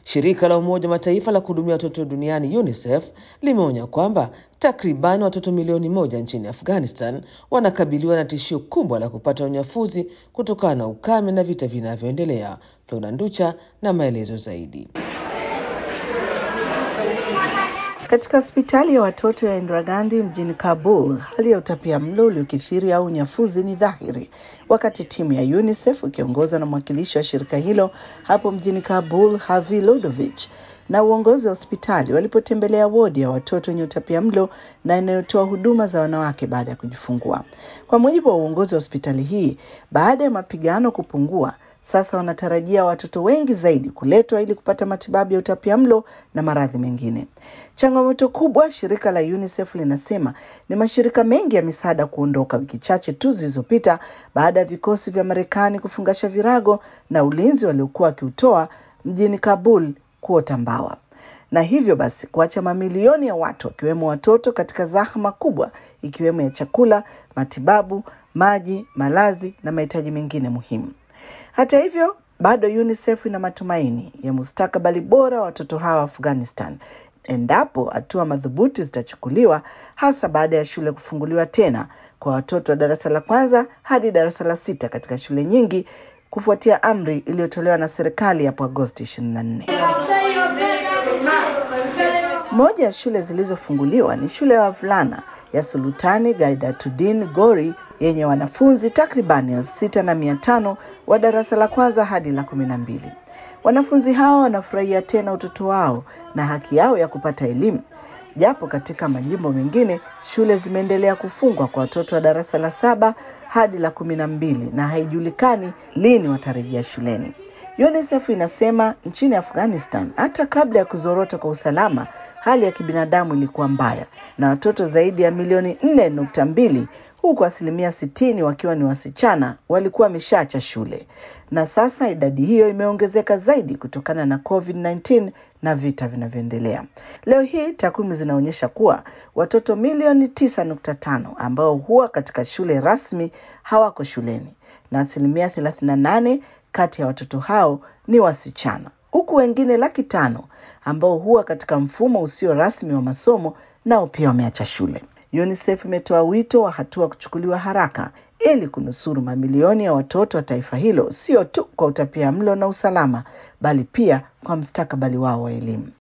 Shirika la Umoja wa Mataifa la kuhudumia watoto duniani UNICEF limeonya kwamba takriban watoto milioni moja nchini Afghanistan wanakabiliwa na tishio kubwa la kupata unyafuzi kutokana na ukame na vita vinavyoendelea. Feuna Nducha na maelezo zaidi. Katika hospitali ya watoto ya Indira Gandhi mjini Kabul, hali ya utapia mlo uliokithiri au unyafuzi ni dhahiri, wakati timu ya UNICEF ikiongozwa na mwakilishi wa shirika hilo hapo mjini Kabul, Havi Lodovich, na uongozi wa hospitali walipotembelea wodi ya watoto wenye utapia mlo na inayotoa huduma za wanawake baada ya kujifungua. Kwa mujibu wa uongozi wa hospitali hii, baada ya mapigano kupungua, sasa wanatarajia watoto wengi zaidi kuletwa ili kupata matibabu ya utapia mlo na maradhi mengine. Changamoto kubwa, shirika la UNICEF linasema ni mashirika mengi ya misaada kuondoka wiki chache tu zilizopita baada ya vikosi vya Marekani kufungasha virago na ulinzi waliokuwa wakiutoa mjini Kabul kuota mbawa na hivyo basi kuacha mamilioni ya watu wakiwemo watoto katika zahma kubwa ikiwemo ya chakula, matibabu, maji, malazi na mahitaji mengine muhimu. Hata hivyo, bado UNICEF ina matumaini ya mustakabali bora wa watoto hawa Afghanistan endapo hatua madhubuti zitachukuliwa, hasa baada ya shule kufunguliwa tena kwa watoto wa darasa la kwanza hadi darasa la sita katika shule nyingi kufuatia amri iliyotolewa na serikali hapo Agosti 24. Moja ya shule zilizofunguliwa ni shule ya wavulana ya Sultani Gaidatuddin Gori yenye wanafunzi takribani elfu sita na mia tano wa darasa la kwanza hadi la kumi na mbili. Wanafunzi hao wanafurahia tena utoto wao na haki yao ya kupata elimu, japo katika majimbo mengine shule zimeendelea kufungwa kwa watoto wa darasa la saba hadi la kumi na mbili na haijulikani lini watarejea shuleni. UNICEF inasema nchini Afghanistan, hata kabla ya kuzorota kwa usalama, hali ya kibinadamu ilikuwa mbaya na watoto zaidi ya milioni nne nukta mbili huku asilimia sitini wakiwa ni wasichana walikuwa wameshaacha shule, na sasa idadi hiyo imeongezeka zaidi kutokana na COVID-19 na vita vinavyoendelea. Leo hii takwimu zinaonyesha kuwa watoto milioni tisa nukta tano ambao huwa katika shule rasmi hawako shuleni na asilimia 38 kati ya watoto hao ni wasichana, huku wengine laki tano ambao huwa katika mfumo usio rasmi wa masomo nao pia wameacha shule. UNICEF imetoa wito wa hatua kuchukuliwa haraka ili kunusuru mamilioni ya watoto wa taifa hilo, sio tu kwa utapia mlo na usalama, bali pia kwa mustakabali wao wa elimu.